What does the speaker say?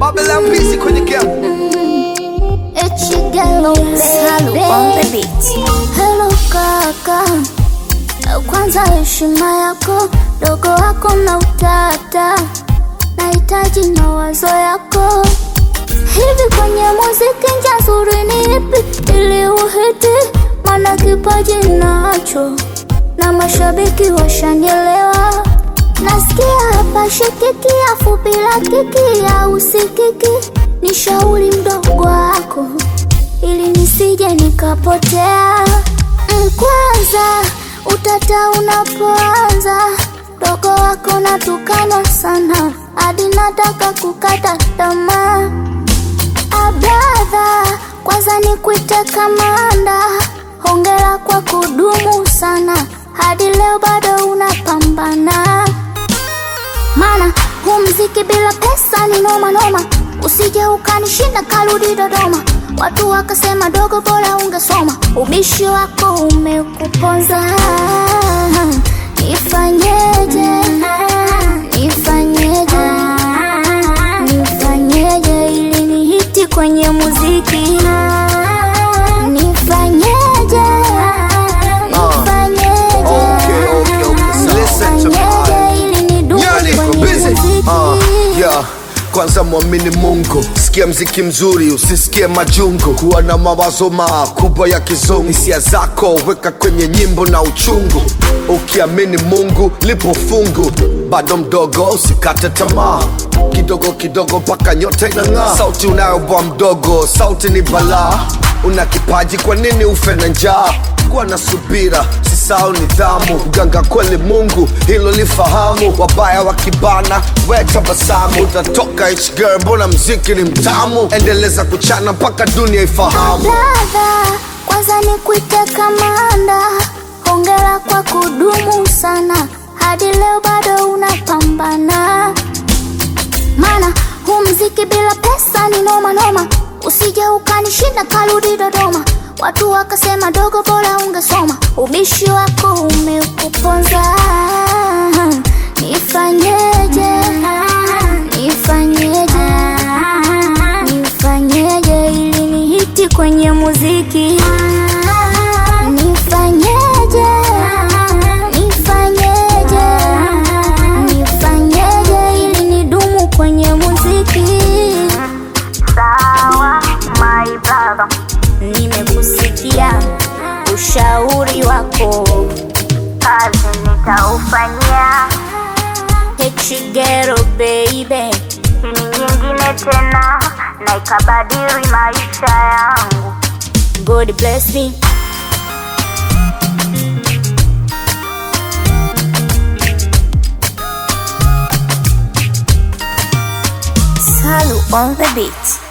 Babylon busy kwenye game. Salu on the beat. Hello kaka, kwanza heshima yako, dogo wako na utata, nahitaji mawazo yako. Hivi kwenye muziki njia nzuri ni ipi ili uhiti? Maana kipaji nacho na mashabiki washanielewa. Nasikia hapa shikiki, afu bila kiki ya usikiki. Ni shauri mdogo wako ili nisije nikapotea. Mm, Kwanza utata unapoanza, dogo wako natukana sana hadi nataka kukata tamaa. Abradha, kwanza nikuite kamanda, hongera kwa kudumu sana, hadi leo bado unapambana. Mana huu mziki bila pesa ni noma noma, usije ukanishinda karudi Dodoma. Watu wakasema dogo, bora ungesoma, ubishi wako umekuponza. Nifanyeje? Nifanyeje? Nifanyeje ili nihiti kwenye muziki? Nifanyeje? Nifanyeje? Okay, okay, okay. Listen to me. Nifanyeje ili nidumu Yani, kwenye busy. muziki? Uh, yeah. Kwanza mwamini Mungu, sikia mziki mzuri, usisikie majungu. Kuwa na mawazo makubwa ya kizungu, hisia zako weka kwenye nyimbo na uchungu. Ukiamini Mungu lipo fungu, bado mdogo, usikate tamaa. Kidogo kidogo mpaka nyota inang'aa. Sauti unayobwa mdogo, sauti ni balaa. Una kipaji, kwa nini ufe na njaa? Kuwa na subira, sisao nidhamu. Mganga kweli Mungu, hilo lifahamu. Wabaya wakibana, we tabasamu. Utatoka H girl, mbona mziki ni mtamu? Endeleza kuchana mpaka dunia ifahamu. Dada, kwanza nikuite kamanda, hongera kwa kudumu sana, hadi leo bado unapambana. Mana huu mziki bila pesa ni noma noma, usije ukanishinda karudi Dodoma. Watu wakasema dogo, bora ungesoma, ubishi wako umekuponza. Nifanyeje? Nifanyeje? Nifanyeje ili nihiti kwenye muziki? Nifanyeje? Nifanyeje? Nifanyeje ili nidumu kwenye muziki? Sawa, my brother, nimekusikia ushauri wako, kazi nitaufanyia. Hechigero baby, ini nyingine tena na ikabadili maisha yangu. God bless me. Salu on the beat.